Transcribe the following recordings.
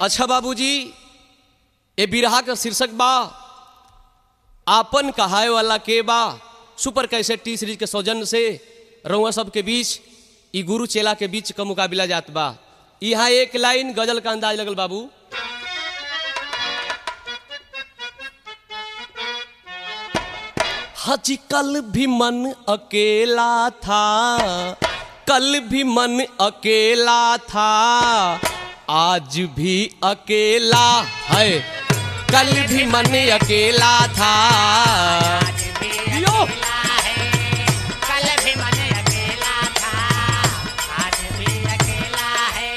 अच्छा बाबूजी ए बिरहा का शीर्षक बा आपन कहाए वाला के बा सुपर कैसे टी सीरीज के सौजन्य से रउआ सब के बीच ई गुरु चेला के बीच का मुकाबला जात बा यहाँ एक लाइन गजल का अंदाज लगल बाबू हजी कल भी मन अकेला था कल भी मन अकेला था आज भी अकेला है कल भी मन अकेला था यो! कल भी मन अकेला था आज भी अकेला है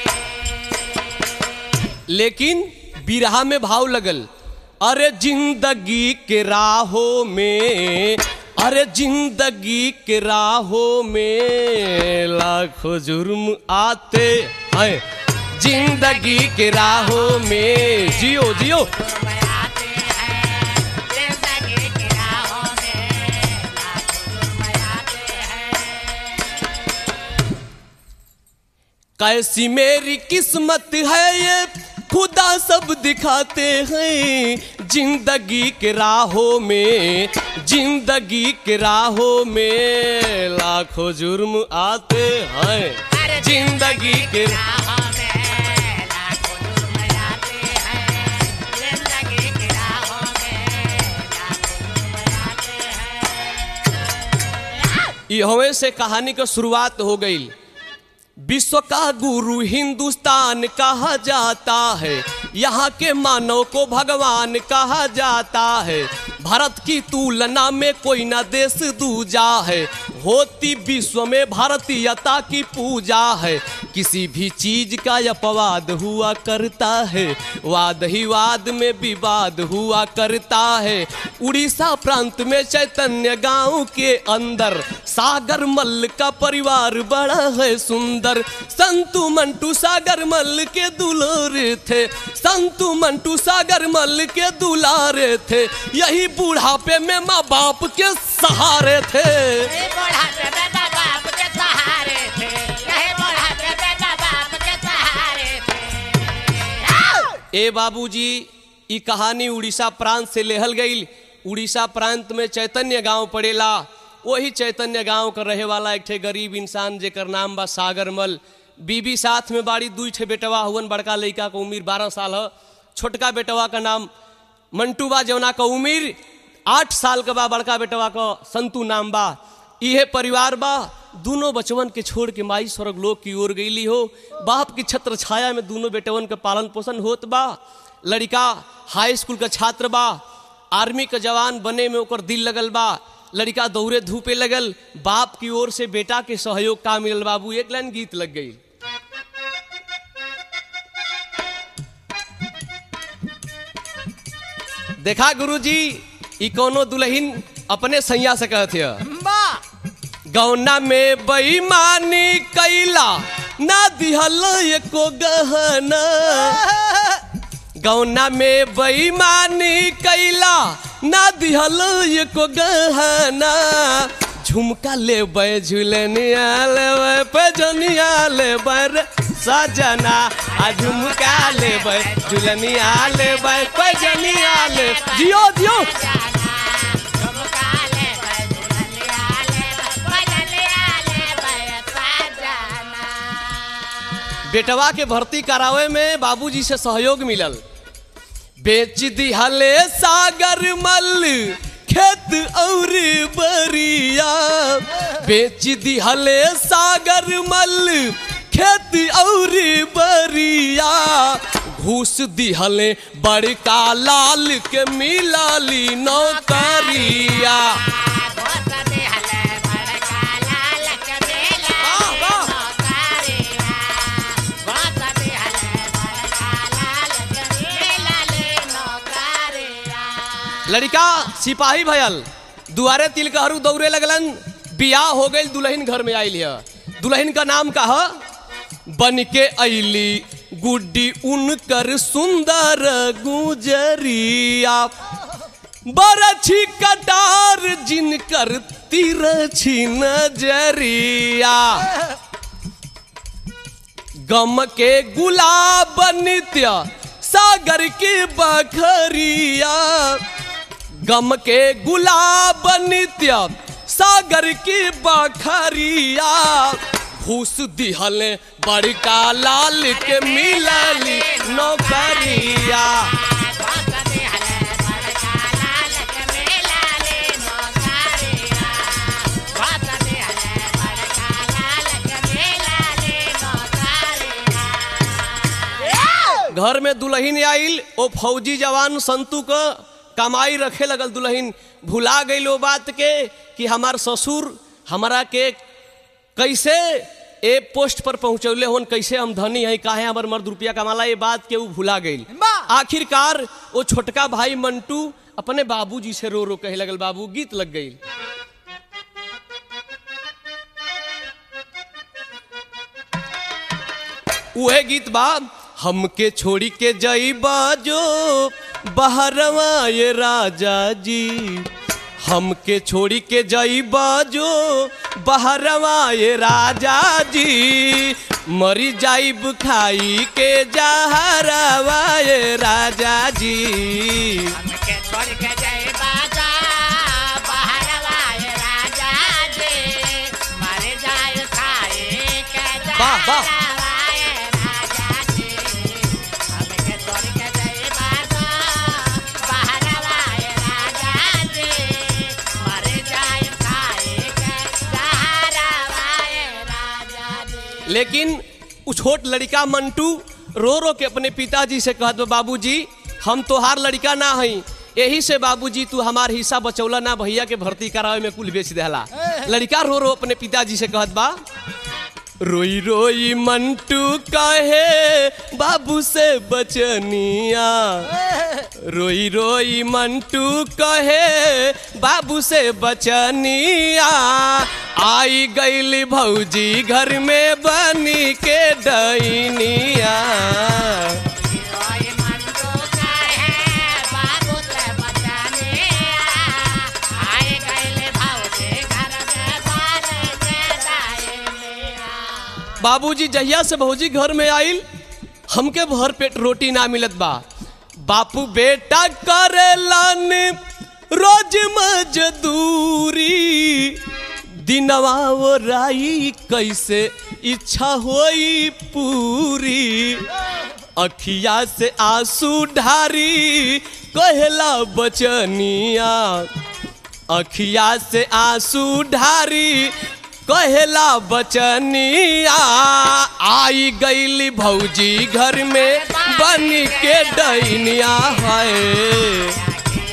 लेकिन बिरहा में भाव लगल अरे जिंदगी के राहों में अरे जिंदगी के राहों में लाखों जुर्म आते हैं जिंदगी के राहों में जियो जियो आते हैं जिंदगी की राहों में लाखों जुर्म आते हैं कैसी मेरी किस्मत है ये खुदा सब दिखाते हैं जिंदगी के राहों में जिंदगी के राहों में लाखों जुर्म आते हैं जिंदगी के राहों में लाखों जुर्म आते हैं जिंदगी की राहों में लाखों जुर्म आते हैं इहवे से कहानी का शुरुआत हो गई विश्व का गुरु हिंदुस्तान कहा जाता है यहाँ के मानव को भगवान कहा जाता है भारत की तुलना में कोई ना देश दूजा है होती विश्व में भारतीयता की पूजा है किसी भी चीज का अपवाद हुआ करता है वाद ही वाद में विवाद हुआ करता है उड़ीसा प्रांत में चैतन्य गांव के अंदर सागर मल्ल का परिवार बड़ा है सुंदर संतु मंटू सागर मल्ल के दुलारे थे संतु मंटू सागर मल्ल के दुलारे थे यही बुढ़ापे में माँ बाप के सहारे थे ये बुढ़ापे में माँ बाप के सहारे थे यही बुढ़ापे में माँ बाप के सहारे थे ए बाबूजी ई कहानी उड़ीसा प्रांत से लेहल गई उड़ीसा प्रांत में चैतन्य गांव पड़ेला वही चैतन्य गांव का रहे वाला एक ठे गरीब इंसान जेकर नाम बा सागरमल बीबी साथ में बाड़ी दुई ठे बेटवा हुवन बड़का लड़का का उम्र बारह साल है छोटका बेटवा का नाम मंटू बा जौना का उम्र आठ साल का बा बड़का बेटवा का संतू नाम बा इहे परिवार बा दोनों बचवन के छोड़ के माई स्वर्ग लोक की ओर गईली हो बाप की छत्र छाया में दोनों बेटवन के पालन पोषण होत बा लड़का हाई स्कूल का छात्र बा आर्मी का जवान बने में ओकर दिल लगल बा लड़का दौड़े धूपे लगल बाप की ओर से बेटा के सहयोग का मिलल बाबू एक लाइन गीत लग गई देखा गुरुजी ई कोनो दुल्हन अपने सैया से कहत है गौना में बेईमानी कैला ना दिहल एको गहना गौना में बेईमानी कैला ना दिहल एको गहना झुमका लेबै झुलनिया लेबै पैजनिया लेबै रे सजना आ झुमका लेबै झुलनिया लेबै पैजनिया ले जियो जियो झुमका ले भाई दुल्हनिया ले बजलिया ले भाई साजना बेटवा के भर्ती करावे में बाबूजी से सहयोग मिलल बेच दिहले सागर मल खेत और बरिया बेच दिहले सागर मल खेत और बरिया घूस दिहले बड़का लाल के मिलाली नौकरिया बहुत दिहले बड़का लाल के बेला वाह, वाह। नौकरिया बहुत दिहले बड़का लाल के बेला ले नौकरिया लड़का सिपाही भयल दुआरे तिलकहरू दौड़े लगलन बियाह हो गई दुल्हन घर में आइल है दुल्हन का नाम का है बन के अली गुड्डी उनकर सुंदर गुजरिया बरछी कटार जिनकर तिरछी नजरिया गम के गुलाब नित्य सागर की बखरिया गम के गुलाब नित्य सागर की बखरिया घूस दिहल बड़का लाल के मिलली नौकरिया घर में दुल्हन आइल ओ फौजी जवान संतू क कमाई रखे लगल दुल्हन भुला गई ओ बात के कि हमार ससुर हमारा के कैसे ए पोस्ट पर पहुंचौले होन कैसे हम धनी है काहे हमर मर्द रुपया कमाला ये बात के ऊ भुला गई वाह! आखिरकार वो छोटका भाई मंटू अपने बाबूजी से रो रो कहे लगल बाबू गीत लग गई उहे गीत बा हमके छोड़ी के जईबा जो बहरवा ये राजा जी हमके छोड़ी के जईबा जो बहरवा ये राजा जी मरी जाइब खाई के जहरवा ये राजा जी हमके छोड़ के जय बाजा बहरवा ये राजा जी मर जाए खाए के वाह, वाह। जहरवा ये राजा जी हमके छोड़ के जय बाजा बहरवा ये राजा जी मर जाए खाए के जहरवा ये राजा जी लेकिन उ छोट लड़का मंटू रो रो के अपने पिताजी से कहत बा बाबूजी हम तोहार लड़का ना हई यही से बाबूजी तू हमार हिस्सा बचौला ना भैया के भर्ती करावे में कुल बेच देहला लड़का रो रो अपने पिताजी से कहत बा रोई रोई मंटू कहे बाबू से बचनिया रोई रोई मंटू कहे बाबू से बचनिया आई गईली भौजी घर में बनी के डैनिया ओए मंटू कहे बाबू से बचाने आए गईले भाऊजी घर में बार के दाई बाबूजी जहिया से भौजी घर में आइल हमके भर पेट रोटी ना मिलत बा बापू बेटा करेलन रोज मजदूरी दिनवा वो राई कैसे इच्छा होई पूरी अखिया से आंसू ढारी कहला बचनिया अखिया से आंसू ढारी कहला बचनिया आई गईली भौजी घर में बन के डैनिया है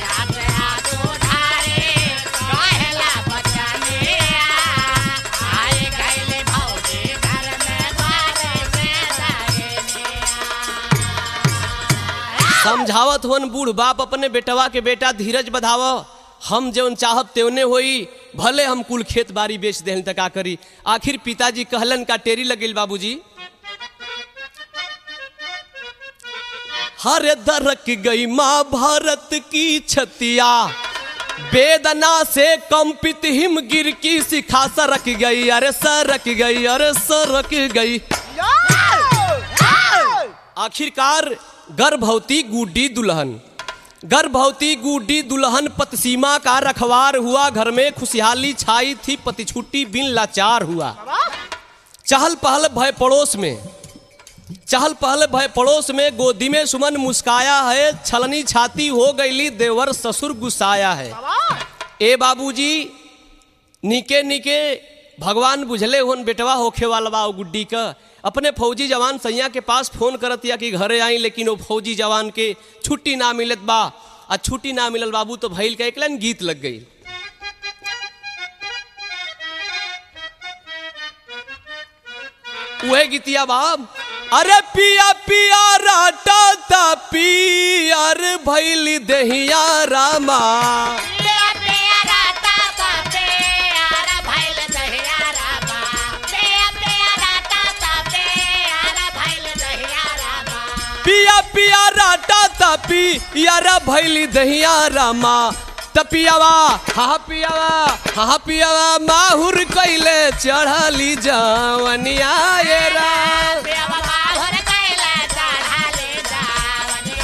समझावत होन बूढ़ बाप अपने बेटवा के बेटा धीरज बधाव हम जौन चाहब तेवने होई भले हम कुल खेत बाड़ी बेच देहन तक का करी आखिर पिताजी कहलन का टेरी लगिल बाबूजी हर दरक गई माँ भारत की छतिया वेदना से कंपित हिम गिर की शिखा सरक गई अरे सरक गई अरे सरक गई आखिरकार गर्भवती गुड्डी दुल्हन गर्भवती गुड्डी दुल्हन पतसीमा का रखवार हुआ घर में खुशहाली छाई थी पति छुट्टी बिन लाचार हुआ चहल पहल भय पड़ोस में चहल पहल भय पड़ोस में गोदी में सुमन मुस्काया है छलनी छाती हो गईली देवर ससुर गुस्साया है ए बाबूजी निके निके भगवान बुझले होन बेटवा होखे वाला बा ओ गुड्डी का अपने फौजी जवान सैया के पास फोन करत या कि घरे आई लेकिन वो फौजी जवान के छुट्टी ना मिलत बा आ छुट्टी ना मिलल बाबू तो भैल का एक लाइन गीत लग गई वह गीतिया बाब अरे पिया पिया राटा ता पियर भैली दहिया रामा पिया पिया राटा ता पियरा भैली दहिया रामा तपियावा हा पियावा हा पियावा माहुर कैले चढ़ली जवनिया ये रा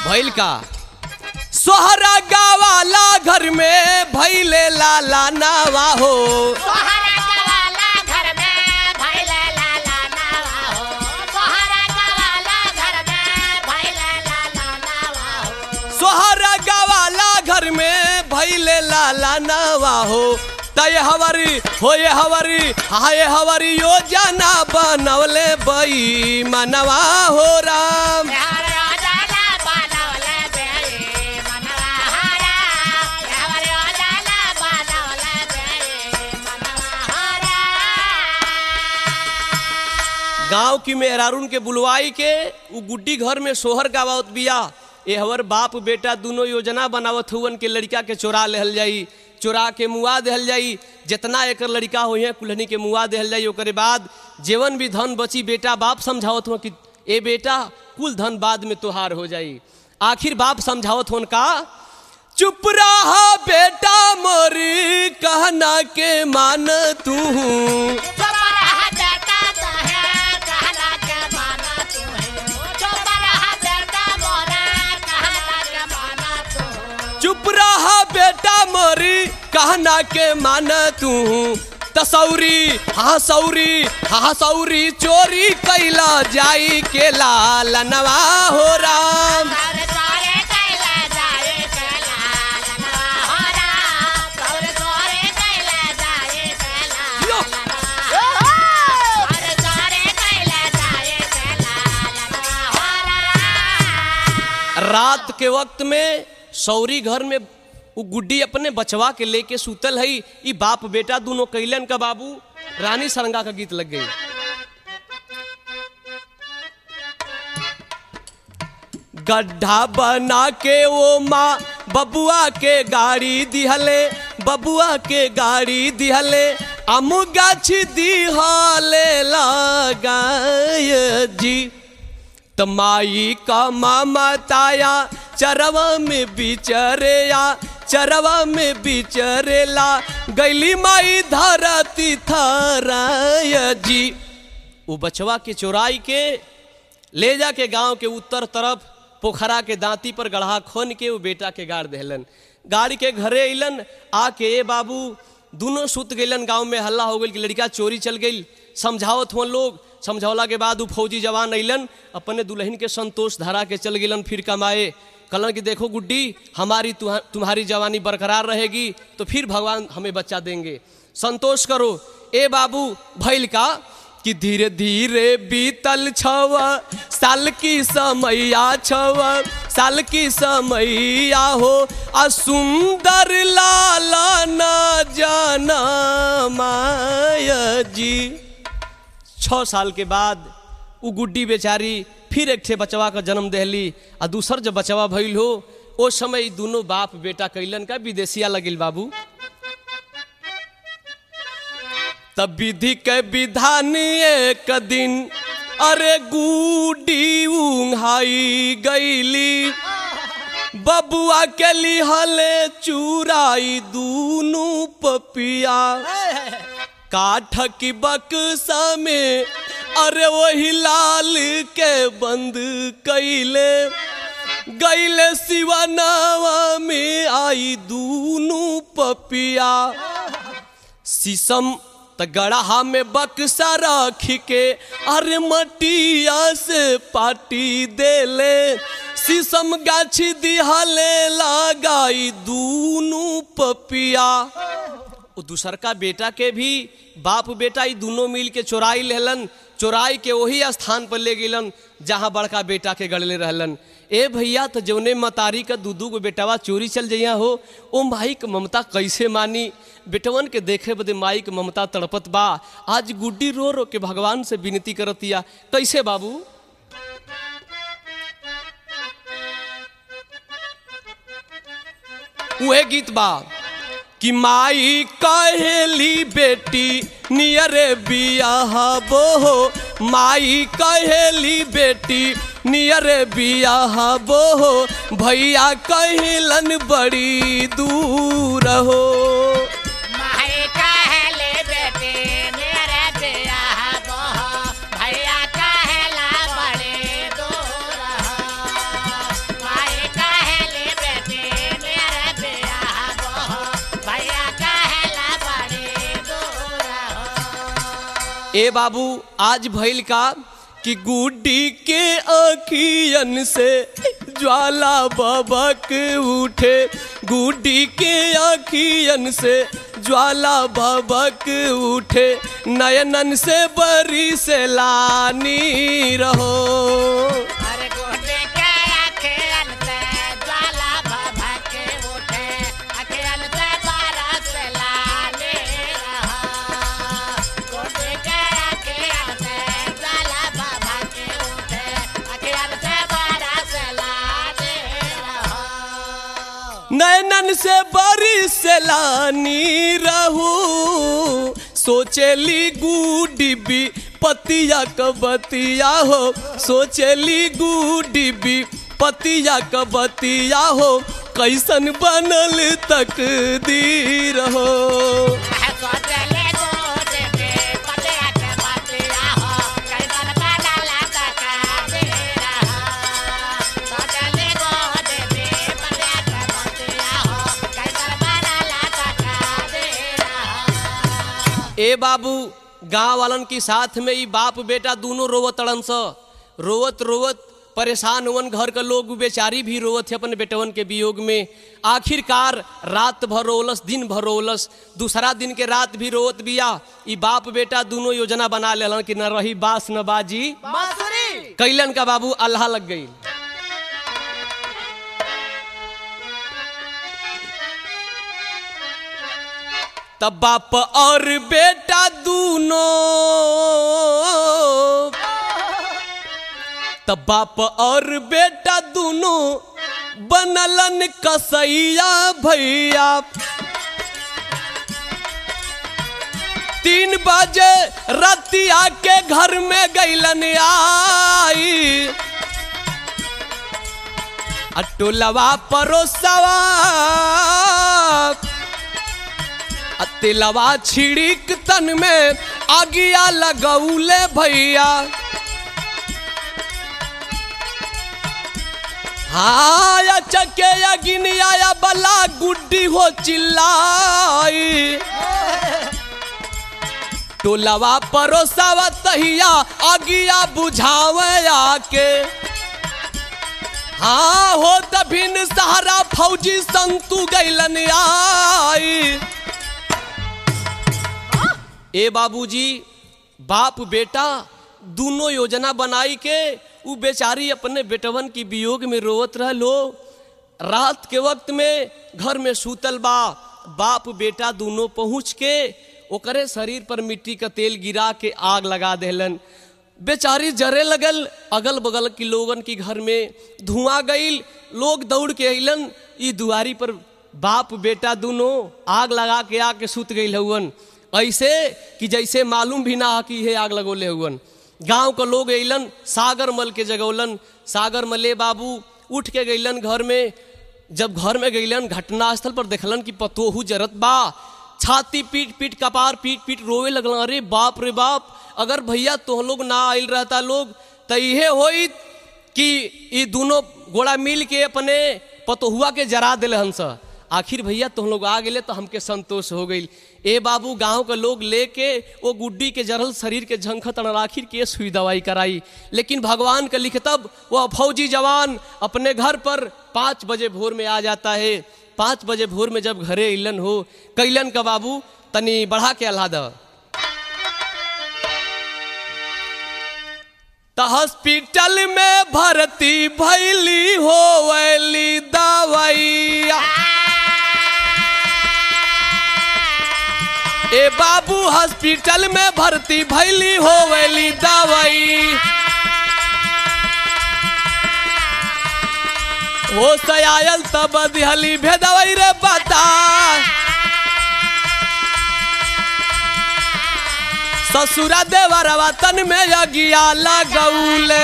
भइल का सोहरा गावाला घर में भैले लाला नावा हो तोहरा गवाला घर में भैले लाला नावा हो तोहरा गवाला घर में भैले लाला नावा हो सोहरा गावाला घर में भैले लाला नावा हो तय हवरी होए हवरी हाय हवरी योजना बनवले बई मनवा हो राम यार योजना बनवले बेई मनवा हारा यार योजना बनवले बेई मनवा हारा गांव की मेहरारून के बुलवाई के उ गुड्डी घर में सोहर गावत बिया ए हवर बाप बेटा दोनों योजना बनावत हुवन के लड़का के चोरा लेहल जाई चोरा के मुआ देहल जाई जितना एकर लड़का हो है कुल्हनी के मुआ देहल जाई ओकरे बाद जेवन भी धन बची बेटा बाप समझावत हो कि ए बेटा कुल धन बाद में तोहार हो जाई आखिर बाप समझावत होन का चुप रहा बेटा मोरी कहना के मान तू चुप रहा बेटा तो है कहना के माना तू है चुप रहा बेटा मोरा कहना के माना तू चुप रहा बेटा मोरी कहना के मान तू तसौरी हाँ सौरी हाँ सौरी चोरी कैला जाई के लाल नवा हो राम सारे सारे कैला जाए कैला लनवा हो राम सारे सारे कैला जाए कैला यो। लनवा सारे सारे कैला जाए कैला लनवा हो राम रात के वक्त में सौरी घर में उ गुड्डी अपने बचवा के लेके सुतल हई ई बाप बेटा दोनों कैलन का बाबू रानी सरंगा का गीत लग गई गड्ढा बना के वो माँ बबुआ के गाड़ी दिहले बबुआ के गाड़ी दिहले अम गाछ दिहले लगाय जी तमाई का मामा ताया चरवा में बिचरेया चरवा में बिचरेला गैली माई धरती थराय जी वो बचवा के चोराई के ले जा के गांव के उत्तर तरफ पोखरा के दांती पर गढ़ा खोन के वो बेटा के गाड़ देहलन गाड़ी के घरे अइलन आके ए बाबू दोनों सुत गइलन गांव में हल्ला हो गई कि लड़का चोरी चल गई समझावत हुआ लोग समझौला के बाद उ फौजी जवान अइलन अपने दुल्हन के संतोष धरा के चल गेलन फिर कमाए कहलन कि देखो गुड्डी हमारी तुहा- तुम्हारी जवानी बरकरार रहेगी तो फिर भगवान हमें बच्चा देंगे संतोष करो ए बाबू भैल का कि धीरे धीरे बीतल छव साल की समैया छव साल की समैया हो आ सुंदर लाला न जाना माया जी छः साल के बाद उ गुड्डी बेचारी फिर एक ठे बचवा का जन्म देहली आ दूसर जब बचवा भइल हो ओ समय ई दोनों बाप बेटा कैलन का विदेशिया लगिल बाबू तब विधि के विधान एक दिन अरे गुडी उंघाई गईली बबुआ के लिहले चुराई दूनू पपिया काठ की बक्सा में अरे वही लाल के बंद कैले गैले सिवानावा में आई दूनू पपिया शीशम त गड़हा में बक्सा रख के अरे मटिया से पाटी देले शीशम गाछी दिहले लगाई दूनू पपिया वो दूसर का बेटा के भी बाप बेटा ई दोनों मिल के चोराई लेहलन चोराई के वही स्थान पर ले गेलन जहाँ बड़का बेटा के गड़ले रहलन ए भैया तो जौने मतारी का दू दू गो बेटवा चोरी चल जइया हो ओ माई के ममता कैसे मानी बेटवन के देखे बदे माई के ममता तड़पत बा आज गुड्डी रो रो के भगवान से विनती करतिया कैसे बाबू उहे गीत बा कि माई कहेली बेटी नियरे बियाह बोहो माई कहेली बेटी नियरे बियाह बोहो भैया कहलन बड़ी दूर हो माई कहले बेटे मेरे बियाह बोहो भैया कहला बड़े दूर हो माई ए बाबू आज भइल का कि गुड्डी के अखियन से ज्वाला बबक उठे गुड्डी के अखियन से ज्वाला बबक उठे नयनन से बरी से लानी रहो अरे गोटे के अखियन से ज्वाला भभक उठे अखियन से बरस लाने रहा गोटे के अखियन से ज्वाला भभक उठे अखियन से बरस लाने रहा नैनन से बरी से लानी रहू सोचेली गुडिबी पतिया कबतिया हो सोचेली गुडिबी पतिया कबतिया हो कैसन बनल तकदीर हो सोचले गोटे के पतिया के पतिया हो कैसन बनल तकदीर रहा सोचले गोटे के पतिया के पतिया हो कैसन बनल तकदीर रहा ए बाबू गांव वालन के साथ में ई बाप बेटा दोनों रोवत तड़न स रोवत रोवत परेशान हुवन घर के लोग बेचारी भी रोवत थे अपने बेटवन के वियोग में आखिरकार रात भर रोलस दिन भर रोलस दूसरा दिन के रात भी रोवत बिया ई बाप बेटा दोनों योजना बना लेलन कि न रही बास न बाजी बांसुरी कैलन का बाबू अल्लाह लग गई तब बाप और बेटा दोनों तब बाप और बेटा दोनों बनलन कसैया भैया तीन बजे रतिया के घर में गैलन आई अटोलवा परोसवा तिलवा छिड़िक तन में आगिया लगौले भैया हाँ या चके या गिनिया या बला गुड्डी हो चिल्लाई टोलवा परोसावा तहिया आगिया बुझावे आके हाँ हो तभिन सहारा फौजी संतु गैलन आई ए बाबूजी बाप बेटा दोनों योजना बनाई के उ बेचारी अपने बेटवन की वियोग में रोवत रह लो रात के वक्त में घर में सूतल बा बाप बेटा दोनों पहुँच के ओकरे शरीर पर मिट्टी का तेल गिरा के आग लगा देलन बेचारी जरे लगल अगल बगल के लोगन की घर में धुआं गईल लोग दौड़ के अइलन ई दुआरी पर बाप बेटा दोनों आग लगा के आके सुत गई हवन ऐसे कि जैसे मालूम भी ना कि ये आग लगोले हुवन गांव के लोग अइलन सागर मल के जगौलन सागर मले बाबू उठ के गइलन घर में जब घर में गइलन घटनास्थल पर देखलन कि पतोहू जरत बा छाती पीट पीट कपार पीट पीट रोवे लगलन अरे बाप रे बाप अगर भैया तो लोग ना आइल रहता लोग तो इहे होई कि ई दोनों गोड़ा मिल के अपने पतोहुआ के जरा दिले हंस आखिर भैया तुम लोग आ गए तो हमके संतोष हो गई ए बाबू गांव के लोग लेके वो गुड्डी के जरल शरीर के झंखत आखिर के सुई दवाई कराई लेकिन भगवान का लिखतब वह फौजी जवान अपने घर पर पाँच बजे भोर में आ जाता है पाँच बजे भोर में जब घरे इलन हो कैलन का बाबू तनी बढ़ा के अल्लाह द त हॉस्पिटल में भर्ती भैली हो वैली दवाइया ए बाबू हॉस्पिटल में भर्ती भैली हो वैली दवाई हो सयायल तब दिहली भेदवई रे बता ससुरा देवरवा तन में यगिया लगौले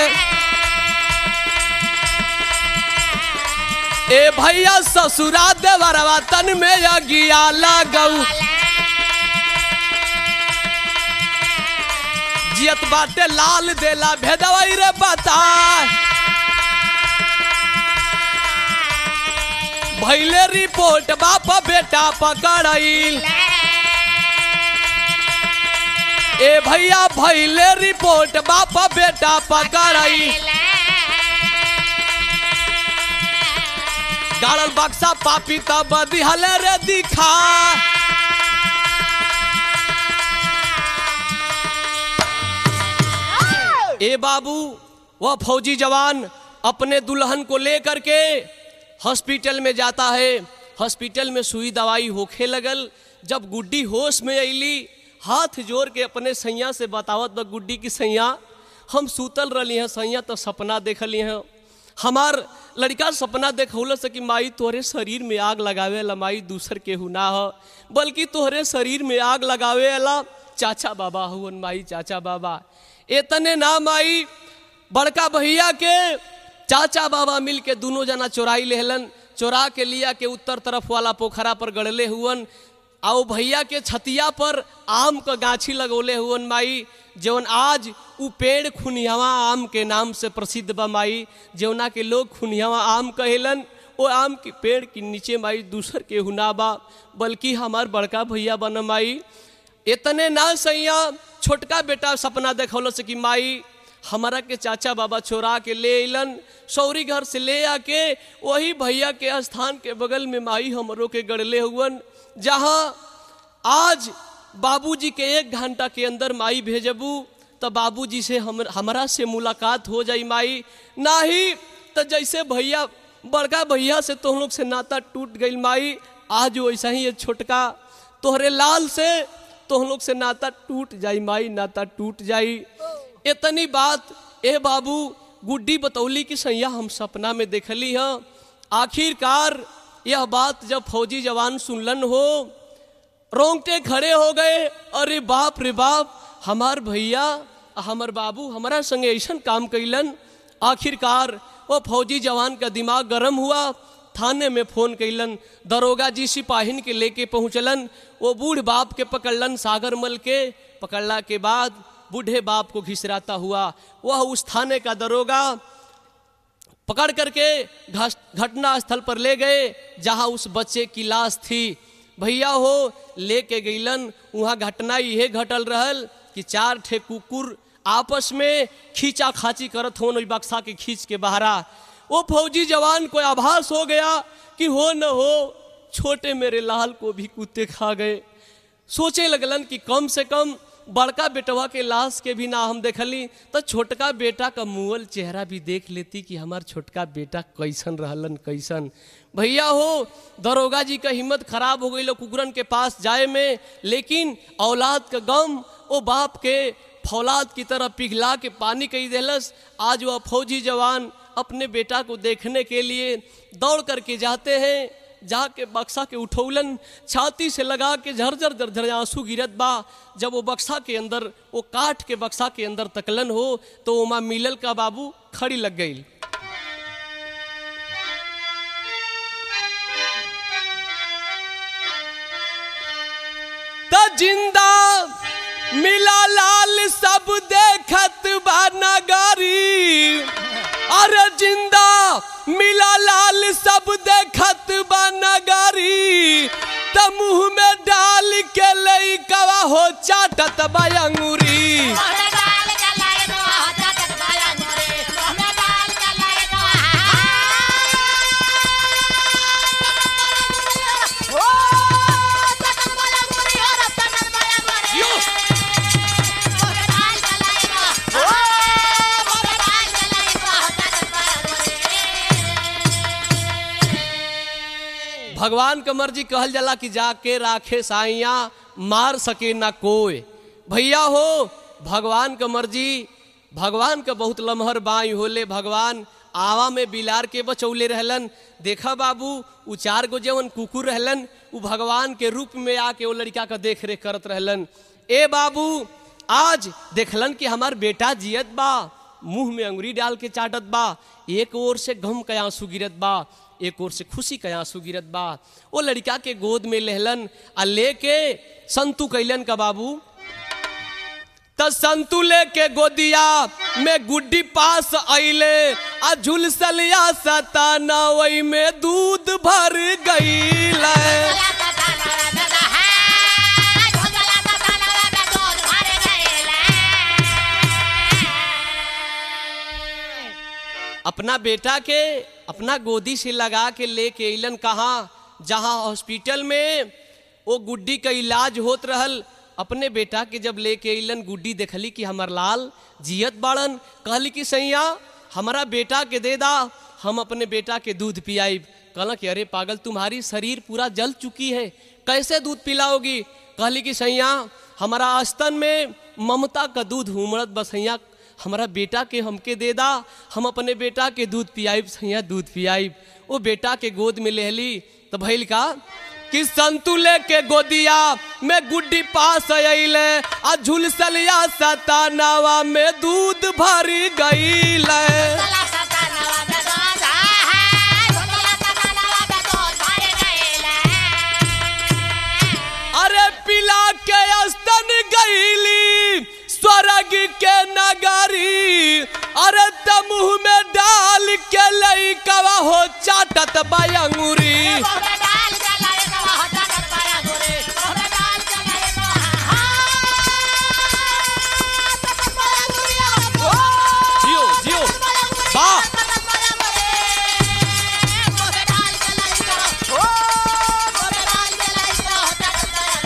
ए भैया ससुरा देवरवा तन में यगिया लगऊ जियत बाटे लाल देला भेदवई रे बता भैले रिपोर्ट बाप बेटा पकड़ाइल ए भैया भैले रिपोर्ट बापा बेटा पकड़ाई गाड़ल बक्सा पापी तब दिहले रे दिखा ए बाबू वह फौजी जवान अपने दुल्हन को लेकर के हॉस्पिटल में जाता है हॉस्पिटल में सुई दवाई होखे लगल जब गुड्डी होश में अली हाथ जोड़ के अपने सैया से बतावत बा गुड्डी की सैया हम सूतल रही हैं सैया तो सपना देखली हैं हमार लड़का सपना देखौल से कि माई तोहरे शरीर में आग लगावे ला माई दूसर केहू ना हो बल्कि तोहरे शरीर में आग लगावे ला चाचा बाबा हुवन माई चाचा बाबा एतने ना माई बड़का भैया के चाचा बाबा मिल के दोनों जना चोराई लेहलन चोरा के लिया के उत्तर तरफ वाला पोखरा पर गड़ले हुवन आओ भैया के छतिया पर आम का गाछी लगौले हुवन माई जौन आज उ पेड़ खुनियावा आम के नाम से प्रसिद्ध बा माई जौना के लोग खुनियावा आम कहेलन ओ आम के पेड़ के नीचे माई दूसर के हुना बा बल्कि हमार बड़का भैया बन माई इतने ना सैया छोटका बेटा सपना देखौल से कि माई हमारा के चाचा बाबा चोरा के ले अलन सौरी घर से ले आके वही भैया के स्थान के बगल में माई हमरों के गड़ले हुवन जहाँ आज बाबूजी के एक घंटा के अंदर माई भेजबू तो बाबूजी से हम हमारा से मुलाकात हो जाई माई नाही तो जैसे भैया बड़का भैया से तुम लोग से नाता टूट गई माई आज वैसा ही ये छोटका तोहरे लाल से तुम लोग से नाता टूट जाई माई नाता टूट जाई इतनी बात ए बाबू गुड्डी बतौली की सैया हम सपना में देखली हैं आखिरकार यह बात जब फौजी जवान सुनलन हो रोंगटे खड़े हो गए अरे बाप रे बाप हमार भैया हमार बाबू हमारा संगे ऐसा काम कैलन आखिरकार वो फौजी जवान का दिमाग गरम हुआ थाने में फोन कैलन दरोगा जी सिपाहिन के लेके पहुंचलन वो बूढ़ बाप के पकड़लन सागर मल के पकड़ला के बाद बूढ़े बाप को घिसराता हुआ वह उस थाने का दरोगा पकड़ करके घटना स्थल पर ले गए जहां उस बच्चे की लाश थी भैया हो लेके गईलन वहाँ घटना यह घटल रहल कि चार ठे कुकुर आपस में खींचा खाची करत हो बक्सा के खींच के बहरा वो फौजी जवान को आभास हो गया कि हो न हो छोटे मेरे लाल को भी कुत्ते खा गए सोचे लगलन कि कम से कम बड़का बेटवा के लाश के भी ना हम देखली तो छोटका बेटा का मुअल चेहरा भी देख लेती कि हमार छोटका बेटा कैसन रहलन कैसन भैया हो दरोगा जी का हिम्मत खराब हो गई कुकुरन के पास जाए में लेकिन औलाद का गम ओ बाप के फौलाद की तरह पिघला के पानी कही देलस आज वह फौजी जवान अपने बेटा को देखने के लिए दौड़ करके जाते हैं जाके बक्सा के उठौलन छाती से लगा के झरझर झरझर आंसू गिरत बा जब वो बक्सा के अंदर वो काट के बक्सा के अंदर तकलन हो तो ओमा मिलल का बाबू खड़ी लग गई जिंदा मिला लाल सब देखत बा नगारी अरे जिंदा मिला लाल सब देखत बा नगारी त मुंह में डाल के लई कवा हो चाटत बा अंगूरी भगवान का मर्जी कहल जाला कि जाके राखे साइया मार सके ना कोई भैया हो भगवान का मर्जी भगवान का बहुत लमहर बाई होले भगवान आवा में बिलार के बचौले रहलन देखा बाबू उ चार गो जवन कुकुर रहलन उ भगवान के रूप में आके वो लड़का का देख रेख करत रहलन ए बाबू आज देखलन कि हमार बेटा जियत बा मुंह में अंगुरी डाल के चाटत बा एक ओर से गम का आंसू गिरत बा एक ओर से खुशी का आंसू गिरत बा वो लड़का के गोद में लेहलन आ लेके संतु कैलन का बाबू त संतु लेके गोदिया में गुड्डी पास अइले आ झुलसलिया सतानवई में दूध भर गईले अपना बेटा के अपना गोदी से लगा के लेके अइलन कहाँ जहाँ हॉस्पिटल में वो गुड्डी का इलाज होत रहल अपने बेटा के जब लेके अइलन गुड्डी देखली कि हमर लाल जियत बाड़न कहली कि सैया हमारा बेटा के दे दा हम अपने बेटा के दूध पियाइब कहला कि अरे पागल तुम्हारी शरीर पूरा जल चुकी है कैसे दूध पिलाओगी कहली कि सैया हमारा आस्तन में ममता का दूध उमड़त बसैया हमारा बेटा के हमके दे दा हम अपने बेटा के दूध पियाइब सैया दूध पियाइब वो बेटा के गोद में लेहली तो भैल का कि संतुले के गोदिया में गुड्डी पास अइले आ झुलसलिया सतानावा में दूध भरी गईले तला सतानवा में दूध है तला सतानवा में दूध भर गईले अरे पिला के स्तन गईली स्वर्ग के नगरी अरे त मुंह में डाल के लइकवा हो चाटत बयंगुरी मोहरे डाल जलाए तो हो जागत पाया गुरे मोहरे डाल जलाए तो हाँ जागत पाया गुरिया जियो जियो वाह मोहरे डाल जलाए तो ओ मोहरे डाल जलाए तो हो जागत पाया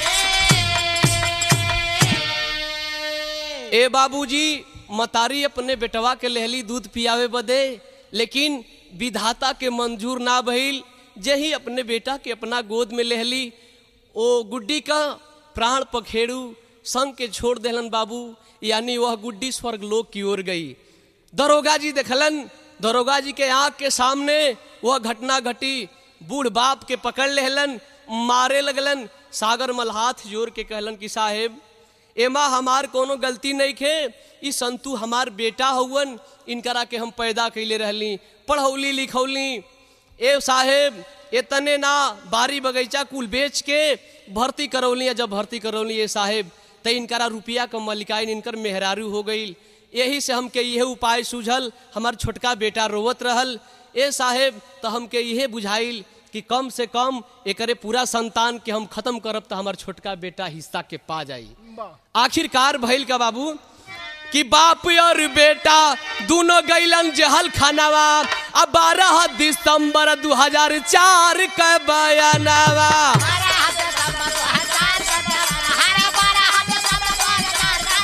गुरे ए बाबूजी मतारी अपने बेटवा के लेहली दूध पियावे बदे लेकिन विधाता के मंजूर ना भइल जही अपने बेटा के अपना गोद में लेहली ओ गुड्डी का प्राण पखेड़ू संग के छोड़ देहलन बाबू यानी वह गुड्डी स्वर्ग लोक की ओर गई दरोगा जी देखलन दरोगा जी के आंख के सामने वह घटना घटी बूढ़ बाप के पकड़ लेहलन मारे लगलन सागर मल हाथ जोड़ के कहलन कि साहेब एमा हमार कोनो गलती नहीं खे ई संतु हमार बेटा हउवन इनकरा के हम पैदा कैले रहली पढ़ौली लिखौली ए साहेब एतने ना बारी बगीचा कुल बेच के भर्ती करौली जब भर्ती करौली ए साहेब त इनकरा रुपया क मलिकाइन इनकर मेहरारू हो गईल यही से हमके यह उपाय सूझल हमार छोटका बेटा रोवत रहल ए साहेब तो हमके यह बुझाइल कि कम से कम एकरे पूरा संतान के हम खत्म करब तो हमार छोटका बेटा हिस्सा के पा जाई आखिरकार भइल का बाबू कि बाप और बेटा दोनों गैलन जहल खानावा अब बारह दिसंबर 2004 का बयानावा हरा हाथ सब तो हजार का हरा बारा हाथ सब तो हजार का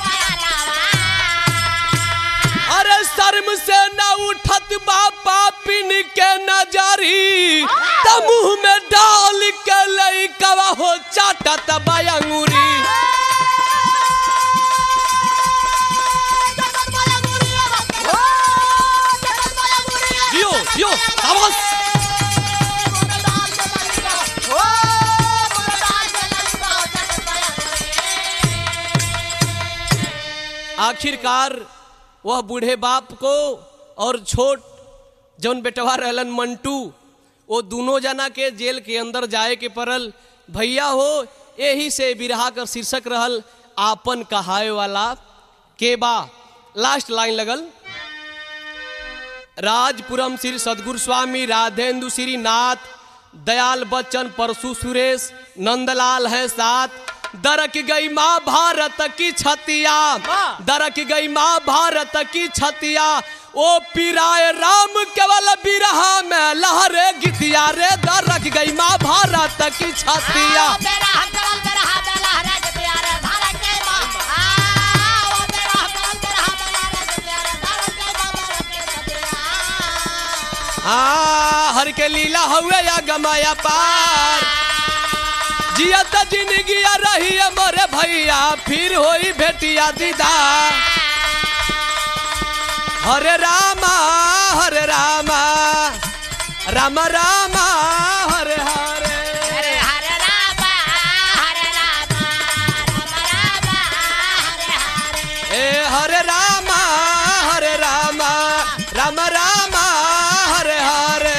बयाना अरे शर्म से न उठत बापा पिन के नजरी त मुंह में डाल के लइकवा हो चाटत बयंगुरी जियो जियो सावस आखिरकार वह बूढ़े बाप को और छोट जौन बेटवा रहलन मंटू वो दोनों जना के जेल के अंदर जाए के पड़ल भैया हो यही से बिरहा कर शीर्षक रहल आपन कहाए वाला केबा लास्ट लाइन लगल राजपुरम श्री सदगुरु स्वामी राधेंदु श्री नाथ दयाल बच्चन परशु सुरेश नंदलाल है साथ दरक गई माँ भारत की छतिया दरक गई माँ भारत की छतिया ओ पिराए राम केवल बिरहा में लहरे गीतिया रे दरक गई माँ भारत की छतिया आ हर के लीला हुए या गमाया पार जियत जिंदगी रही मोरे भैया फिर होई भेटिया दीदा हरे रामा हरे रामा राम रामा हरे हरे हरे हरे रामा हरे रामा राम रामा हरे हरे ए हरे रामा हरे रामा राम रामा हरे हरे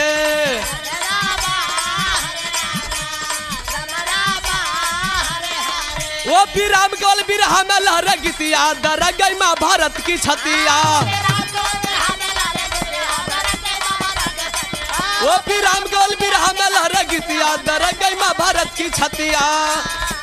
वो भी राम केवल बिरहा में लहर गीतिया दर गई माँ भारत की छतिया वो भी राम केवल बिरहा में लहर गीतिया दर गई माँ भारत की छतिया